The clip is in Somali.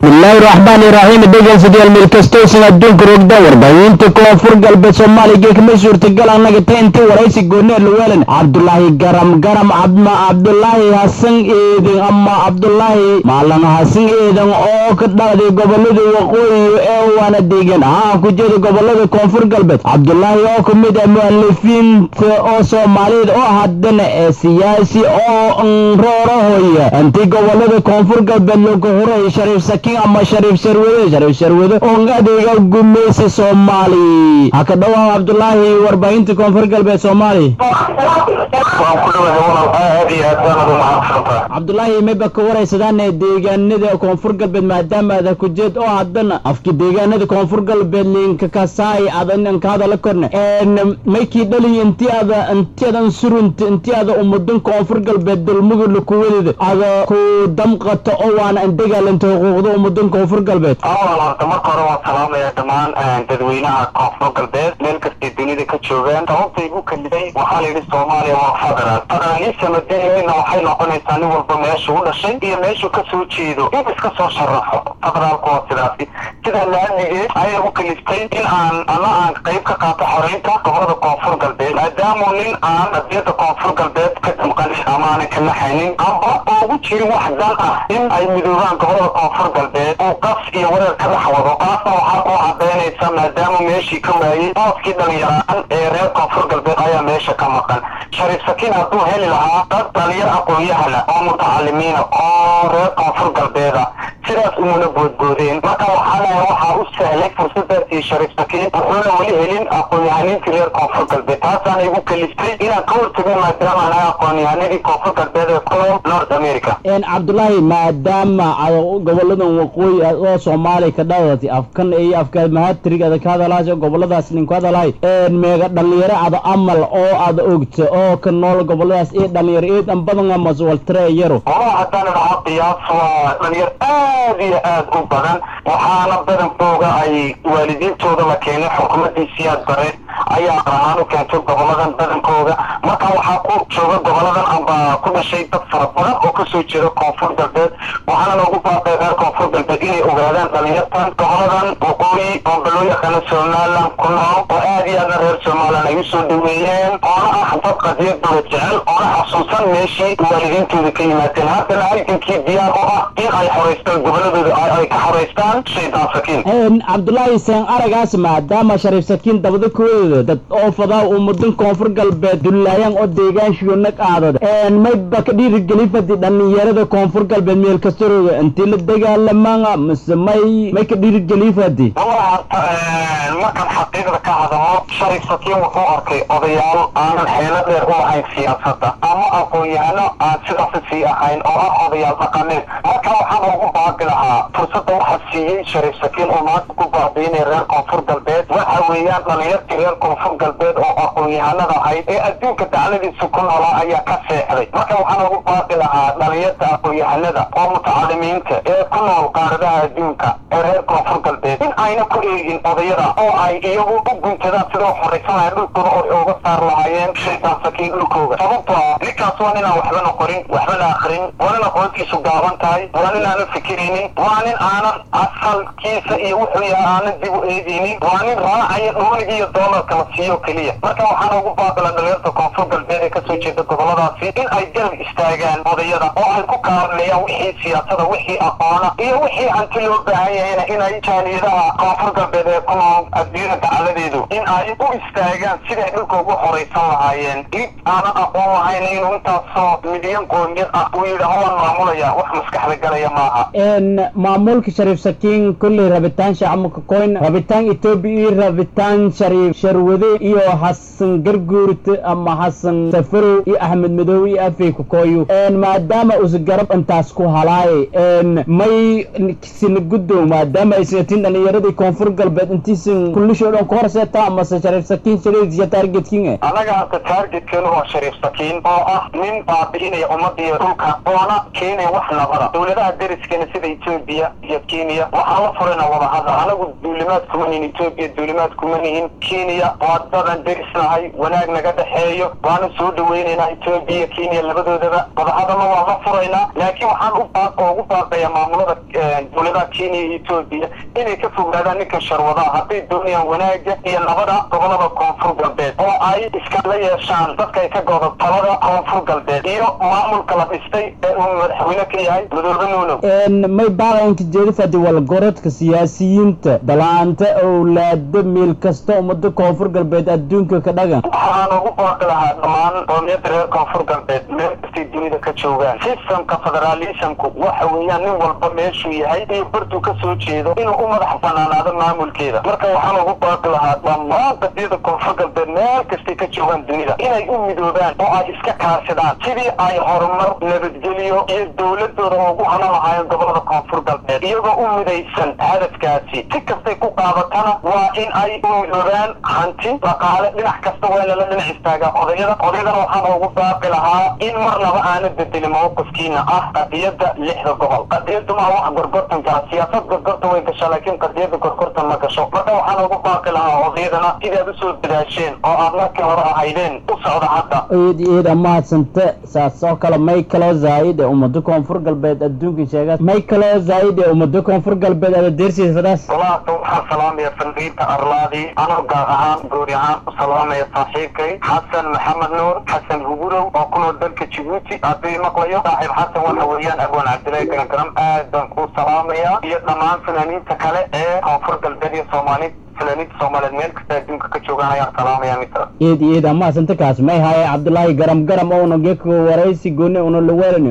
bismillaahi raxmaani raxiim dhegeystayaal meel kastoosan adduunka rogdan warbaahinta koonfur galbeed soomaaliga kama suurtagal annaga ta intii waraysi goonee luweelan cabdulaahi garam garam cabma cabdulaahi hasan eedan ama cabdulaahi maalan hasan eedan oo ka dhacday gobolada waqooyi ee waana deegan haa ku jeeda gobolada koonfur galbeed cabdulaahi oo ka mid ah mu'alifiinta oo soomaaliyeed oo haddana ee siyaasi oo nroorohoya intii gobolada koonfur galbeed lagu huray shariif sakiin ama shariif sharwade shariif sharwade oo adeega gumeysa soomaali ha ka dhawaa cabdulaahi warbaahinta koonfur galbeed soomaali cabdulaahi mayba ka waraysadaan deegaanada koonfur galbeed maadaama aad ku jeed oo haddana afki deegaanada koonfur galbeed linka kasaay adan ka hadala korne maykii dhali intii ada intii adan surunta intii ada umudan koonfur galbeed dulmugula kuwadida ada ku damqato oo waana an dagaalanta xuquuqda umudan koonfur galbeed awal horta marka hore waan salaamaya dhammaan dadweynaha koonfur galbeed meel kastay dunida ka joogaan sababta igu kalifay waxaa layidhi soomaaliya waa federal federalism deenina waxay noqonaysaa nin walba meesha u dhashay iyo meeshuu ka soo jeedo in iska soo sharaxo federaalku waa sidaasi sidaa laamigeed ayay u kaliftay in aan ama aan qayb ka qaato xoreynta gobolada koonfur galbeed maadaamu nin aan adiyada koonfur galbeed ka damqanin ama aanan ka naxaynin amba ugu jirin wax dan ah in ay midoobaan gobolada koonfur galbeed uu qas iyo wareer ka dhex wado taasna waxaa kuu cadaynaysa maadaama meeshii ka waayey booskii dhalinyaraan ee reer koonfur galbeed ayaa meesha ka maqan shariif sakiin hadduu heli lahaa dad dhalinyar aqoon-yahana oo mutacalimiina oo reer koonfur galbeeda sidaas umuna boodboodeen marka waxaa lahay waxaa u sahlay fursadaasii shariif sakiin wuxuuna weli helin aqoon-yahaniintii reer koonfur galbeed taasaana igu kaliftay inaan ka hortagno maadaama anahay aqoon-yahanadii koonfur galbeed ee ku nool north america cabdulaahi maadaama goboladan waqooyi oo soomaaliya ka dhadatay afkan iyo afka mahatrig ada ka hadalahay goboladaas nin ku hadalahay meega dhalinyaro ada amal oo ada ogta oo ka nool goboladaas iyo dhalinyaro eedan badan amase waltare yaro walaa haddaan idhaho qiyaas waa dhalinyar aad iyo aad u badan waxaana badankooga ay waalidiintooda la keenay xukuumaddii siyaad bare ayaa qarahaan u keentay goboladan badankooga marka waxaa ku jooga goboladan amba ku dhashay dad fara badan oo kasoo jeeda koonfur galbeed waxaana loogu baaqay reer koonfur galbeed inay ogaadaan dhalinyartan goboladan waqooyi oo baloo yaqaana somaliland ku nool oo aad iyo aadna reer somaliland ay usoo dhaweeyeen oona ah dad qadiyad dowlad jecel oona xasuusan meeshii waalidiintooda ka yimaadeen haddana halgankii diyaar u ah in ay xoraystaan goboladooda ay ka xoraystaan shaydaan sakiin cabdulaahi seen aragaas maadaama shariif sakiin dabada kuwadooda dad oo fadaa umudan koonfur galbeed dullaayaan oo deegaanshiyo nag aadad mayba ka dhiirigeli fadi dhalinyarada koonfur galbeed meel kastarooga intii la dagaalamaanga mise may may ka dhiirigeli fadi markaan xaqiiqda ka hadalo shariif sakiin wuxuu arkay odayaal aanan xeelo dheer u ahayn siyaasadda ama aqoon-yahano aan sidaasi sii ahayn oo ah odayaal dhaqameed marka waxaan ugu baaqi lahaa fursadda waxaa siiyey shariif sakiin oo maanta ku baabiinay reer koonfur galbeed waxa weeyaan dhalinyartii reer koonfur galbeed oo aqoon-yahanada ahayd ee adduunka dacladiisa ku noolaa ayaa ka seexday marka waxaan ugu baaqi lahaa dhalinyarta aqoon-yahanada oo mutacalimiinta ee ku nool qaaradaha adduunka ee reer koonfur galbeed in ayna ku eegin odayada oo ay iyagu u guntadaan sidoo xoraysanaya dhulkooda oo ay uga saar lahaayeen shaydaan sakiin dhulkooda sababto ah ninkaas waa ninaan waxbana qorin waxbana akrin waa nin aqoontiisu gaaban tahay waa nin aanan fikiraynin waa nin aanan asalkiisa iyo wuxuu yahay aanan dib u eegaynin waa nin raacaya dhoonig iyo doolarka la siiyo keliya marka waxaan ugu baaqila dhalinyarta koonfur galbeed ee kasoo jeeda goboladaasi in ay garab istaagaan odayada oo ay ku kaalmeeyaan wixii siyaasada wixii aqoona iyo wixii hanti loo baahan yahayna inay jaaniyadaha koonfur galbeed ee ku nool adduunyada dacaladeedu in ay u istaagaan siday dhulka ugu horaysan lahaayeen id aanan aqoon lahayn inuu intaasoo midyan qoomiyad ah uu yidhi hawaan maamulaya wax maskaxda galaya maaha maamulka shariif sakiin kolley rabitaan shacabka koyn rabitaan etoobiya iyo rabitaan shariif sharwade iyo xasan garguurte ama xasan safarow iyo axmed madoobe iyo afey kukoyo maadaama usa garab intaas ku halaaye may sina guddow maadaama aysan atin dhalinyaradii koonfur galbeed intiisan kullishoo dhan ku horseeta amase shariif sakiin shariifsiya targetkin annaga hadda taargetkeenu waa shariif sakiin oo ah nin baabi'inaya ummadiyo dhulka oona keenaya wax nabada dowladaha deriskeena sida etoobiya iyo kenya waxaa la furayna wadahadal anagu duulimaad kuma nihin etoobiya duulimaad kuma nihin kenya soomaaliya waa dadan derisnahay wanaag naga dhexeeyo waana soo dhaweynaynaa etoobiya kenya labadoodaba wadahadalna waan la furaynaa laakiin waxaan u baaq ugu baaqayaa maamulada dowladaha kenya iyo etoobiya inay ka fogaadaan ninka sharwadaha hadday doonayaan wanaaga iyo nabada gobolada koonfur galbeed oo ay iskala yeeshaan dadka ay ka goodo talada koonfur galbeed iyo maamulka la dhistay ee uu madaxweyne ka yahay madoobe nuunow may baaqaynka jeedifadi walgorodka siyaasiyiinta dalaanta owlaado meel kasta ummada koonfur galbeed adduunka ka dhagan waxaan ugu baaqi lahaa dhammaan qoomiyadda reer koonfur galbeed meel kastay dunida ka joogaan sistamka federaalismku waxa weeyaan nin walba meeshuu yahay iyo bartuu ka soo jeedo inuu u madax banaanaado maamulkeeda marka waxaan ugu baaqi lahaa dhammaan qadiyada koonfur galbeed meel kastay ka joogaan dunida inay u midoobaan oo ay iska kaashadaan sidii ay horumar nabadgelyo iyo dowladooda ugu hanan lahaayeen gobolada koonfur galbeed iyagoo u midaysan hadafkaasi si kastay ku qaadatana waa in ay u midoobaan hanti dhaqaale dhinac kasta waa in lala dhinac istaagaa odayada odaydana waxaan ugu baaqi lahaa in marnaba aana bedelin mawqifkiina ah qadiyada lixda gobol qadiyadu maa wax gorgortan kala siyaasad gorgortan way gashaa laakiin qadiyada gorgortan ma gasho marka waxaan ugu baaqi lahaa odayadana sidaad usoo dadaasheen oo aad markii hore ahaydeen u socda hadda eed eeda mahadsante saas oo kale may kaloo zaayid ee ummado koonfur galbeed adduunka sheegaa may kaloo zaayid ee ummado koonfur galbeed ada deersiisadaas walaata waxaan salaamaya fandhiinta arlaadii anoo gaar ahaan goori ahaan u salaamaya saaxiibkay xasan maxamed nuur xasan hugurow oo ku nool dalka jibuuti haddii maqlayo saaxiib xasan waxa weeyaan abwaan cabdillahi garangaram aad baan kuu salaamaya iyo dhammaan fanaaniinta kale ee koonfur galbeed iyo soomaali fanaaniinta soomaaliyeed meel kasta adduunka ka joogaan ayaan salaamaya mitra eed eeda mahadsante kaas may haye cabdulaahi garam garam ouna geeko waraysi gooni una la weelani